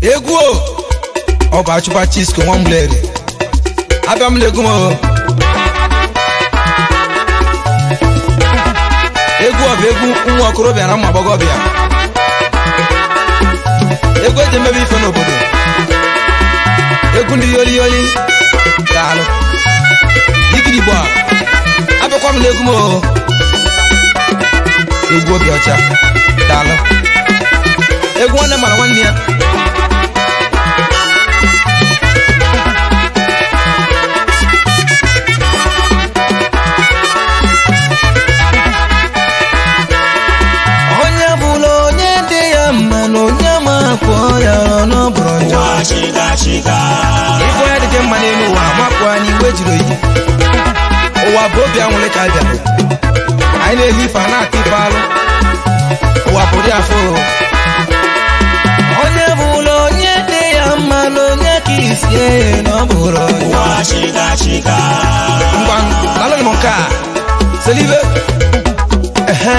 egwu o ọ bụ achụpa chisko nwamgbleri abịa m n'egwu m o egwu ọ bụ egwu nwa okorobịa na ụmụ agbọghọbịa egwu eji emebe ife n'obodo egwu ndị yoli yoli daalụ igirigbo a abịakwa m n'egwu m o egwu obi ọcha daalụ egwu nwanne mara nwanne ya onye bụla onye dị ya mma na onye ma kwụọ ya n'ọbụrụ njọ ife onye dị gị mma n'elu ụwa mapụ anyị iwe jiri oyi ụwa bụ obi anwụrị ka bịara anyị na-ehi ife a na-ata ife alụ ụwa bụrụ ya afọ onye bụla onye dị ya mma na onye ka isie na ọ bụrụ njọ ngwa lalụghị m nke a selibe ehe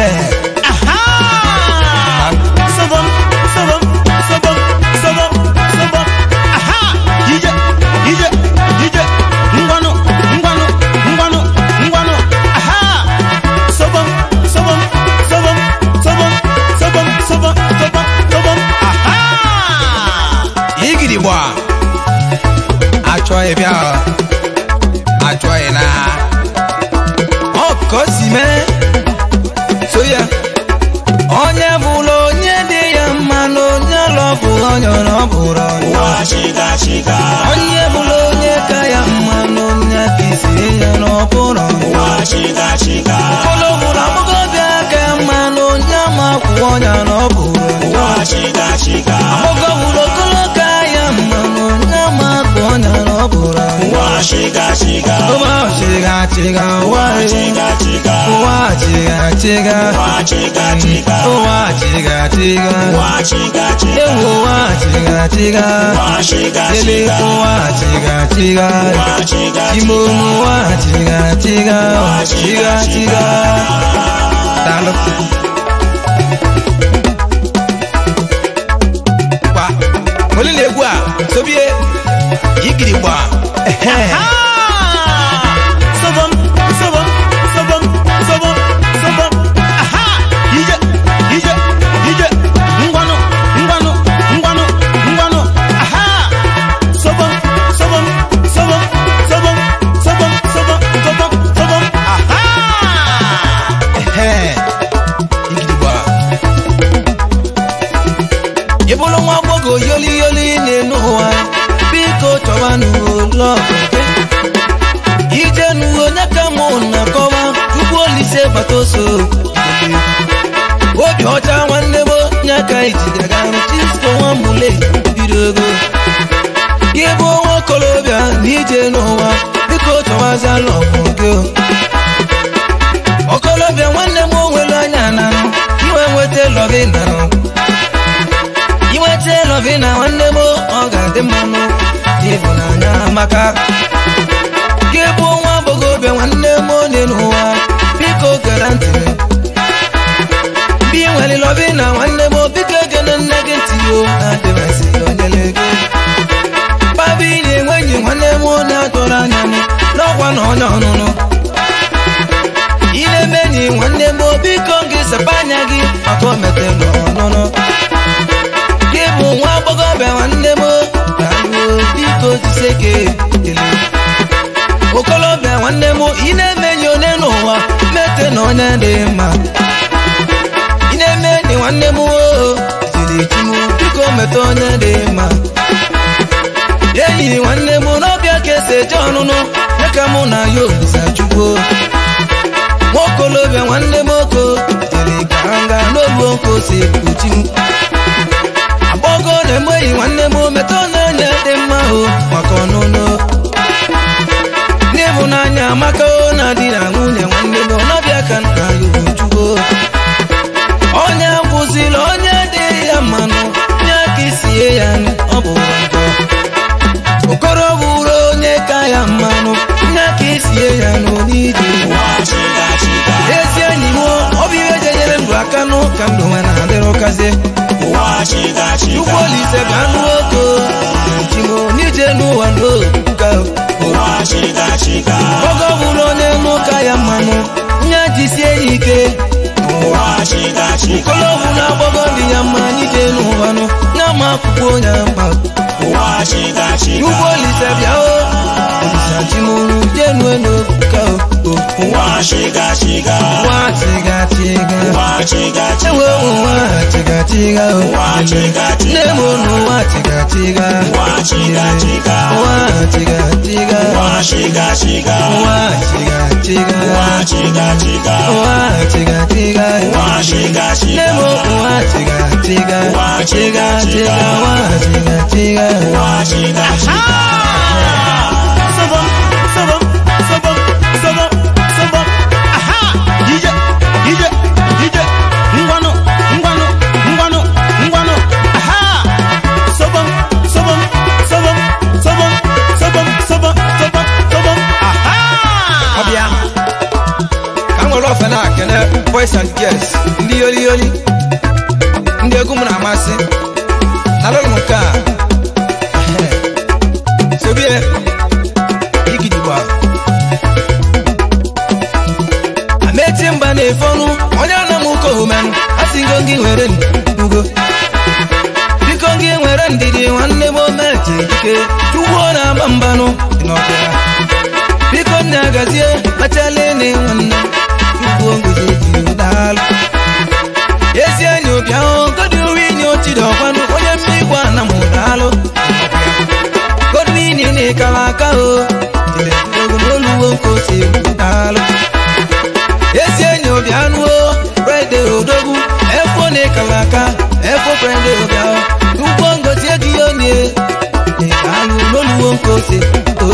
igirigbo achọghị bịa achọghị na ọ ka o si mee so ya onye bụla onye dị ya mma na onye lọbụ onye ọ bụrụ onye onye bụla onye ka ya mma na onye ka isi ya na ọ bụrụ ụfọdụ bụrụ agbọghọbịa ka ya mma na onye ma kwụ onye na ọ bụrụ agbọghọ bụrụ okolo ka ya mma na onye ma kwụ onye na ọ bụrụ ụwa chiga chiga ụwa ụwa chiga chiga ụwa chiga chiga ewu ụwa chiga chiga ele ụwa chiga chiga ime onu ụwa chiga chiga chiga chiga daalụ gba onye na-egwu a sobie igiri gba ehe Ehe, igirigba. ị bụrụ nwa agbọghọ yoli yoli na-enu ụwa biko chọba n'ụlọ ije n'uwe onye ka mụ na-akọwa tupu olise bata oso obi ọcha nwanne m onye ka ijigaga chisko nwambule bido ego gị bụ nwa okorobịa na ije n'ụwa biko chọwazala ọgwụ gị okorobịa nwanne m onwere anya na iwe nweta lọgị narụ inweta lọvi na nwanne m ọ ga-adị mmanụ ịhụnanya maka gị bụ nwa agbọghọbịa nwanne m onye n'ụwa biko gere ntị mgbe ị nwere lọvi na nwanne m biko gene nne gị ntị o na-adịmasị onyere gị babi na-enwe enyi nwanne m na-atụrụ anya m n'ọkwa na onye ọnụnụ ị na-eme enyi nwanne m biko gị sepa anya gị maka o mete n'ọnụnụ gị bụ nwa agbọghọbịa nwanne m na-alụ biko jiseke ele okolobịa nwanne m ị na-eme enyi onye n'ụwa mete na onye dị mma ị na-eme enyi nwanne m oo jiri chi m biko mete onye dị mma enyi nwanne m n'ọbịa ka esi eje ọnụnụ ya ka mụ na ya olisa chukwu nwaokolobịa nwanne m oko jiri ka nga n'olu nko si ekpuchi m agbọgo na-enweghị nwanne m metụ n'anya dị mma o maka ọnụnụ n'ịhụnanya amaka o na di na nwunye nwanne m ọnọbịa ka nna ya ujugo onye bụzila onye dị ya mmanụ nye ka isie ya ọ bụ njọ okoro bụrụ onye ka ya mmanụ nye ka isie ya n'onije ezi enyi m ọ bụ ihe jenyere ndụ aka n'ụka ndụ nwe na-adịrị ụkazie ụwa chiga chiga Chukwu Olise ga anụ nwoke chiga oge ọ bụla onye n'ụka ya mmanụ nye jisie ya ike ụwa chiga chiga kolobu na agbago dị ya mma anyị jee n'ụwanụ nye ma akwụkwọ onye mkpa ụwa chiga chiga ugbo olise bịa o olisa chimuru jenu n'obuka o ụwa chiga chiga nwa tiga tiga ụwa chiga ewe chiga ụwa tiga tiga o ụwa chiga nne chiga m n'ụwa tiga tiga ụwa chiga chiga ụwa tiga tiga ụwa chiga chiga ụwa tiga tiga ụwa chiga chiga ụwa tiga tiga ụwa chiga nne chiga m ụwa tiga tiga Ụwa tiga tiga tiga ụwa tiga tiga ụwa chiga chiga Sabam, sabam, sabam, sabam, sabam. Aha! DJ, DJ, DJ. Ngwanu, ngwanu, ngwanu, ngwanu. Aha! Sabam, sabam, sabam, sabam, sabam, sabam, sabam, sabam. Aha! ọbịa ka m nwere ofe na-akene boys and girls ndị yoli yoli ndị egwu m na-amasị nalụrụ m nke a Ehe. sobie igidigba ameti mba na-efe ọnụ onye ana m ụka ohumenụ asị ngo gị nwere ndugo biko gị nwere ndidi nwanne m ometi dike ugbo na-agba mbanụ dị n'ọbịa biko nne agazie kpachala ene nwanne ugbo ngozi dị daalụ ezi enyi obi ahụ godwin ochidi ọkwanụ onye mmigwe ana m daalụ godwin n'ịkala aka o tileogo n'oluwo nke ose daalụ ezi enyi obi anụ o frede odogwu efo n'ịkala aka efo frede obi ahụ ugbo ngozi egighị onye daalụ n'oluwo nke ose o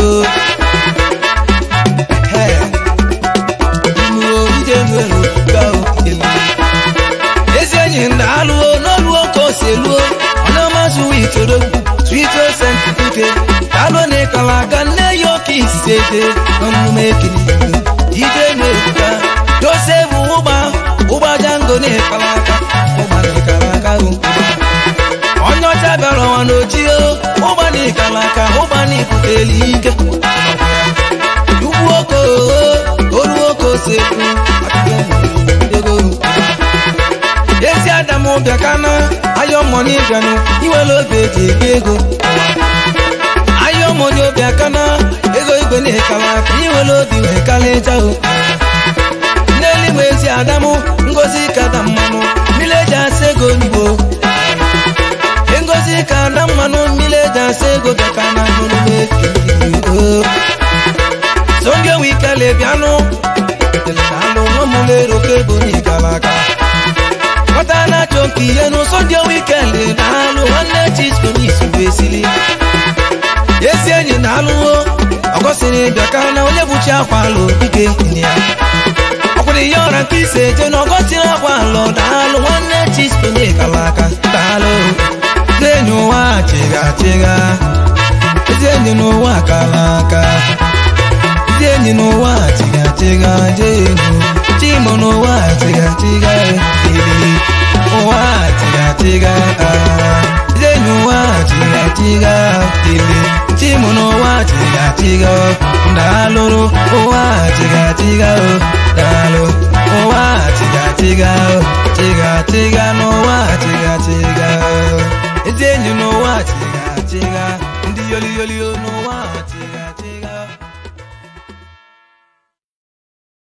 ezi enyi m na-alụo n'oluo ka o si eluo ọnamasị witoro swito sentike alụ na ịkala aka nne ya oke isite n'omume ekiri ide na-ebuka josef ụgba ụgba jango na ịkala aka ụgba na ịkala aka o onye ọcha bịara ọnwa n'ojio ụgba na ịkala aka ụgba na ibuteli ike ugwu oko olu oko sekwu ego ezi adamu bịakana ayọ mọni bịanụ iwere obi eji ebi ego ayọ mọni obiakana ego igwe na-ekala aka iwere obi wee kalịja o n'eluigwe ezi adamu ngozi kada mmanụ mmiri eji asa ego n'igbo ngozi ka ada mmanụ mmiri eji asa ego bịakana n'omume ekiri songe wikele bịanụ alụ nwamụlero kebo n'ikala aka nwata na-achọ nke ihe n'ụsọ ndị wikele na-alụ nwanne chisko n'isu esili ezi enyi na-alụwo ọgọsiri bịaka na onye bụchi akwa alụ dike nne ya ọkwụrụ ihe ọra nke ise eje na ọgọsiri akwa alụ daalụ nwanne chisko n'ikala aka daalụ ezi enyi ụwa chịga chịga ezi enyi n'ụwa kala aka ndị enyi n'ụwa tiga tiga jenu chimo n'ụwa tiga tiga ele ụwa tiga tiga ndị enyi ụwa tiga tiga ele chimo n'ụwa tiga tiga ndalụrụ ụwa tiga tiga daalụ ụwa tiga tiga tiga tiga n'ụwa tiga tiga ndị enyi n'ụwa tiga tiga ndị yoli yoli n'ụwa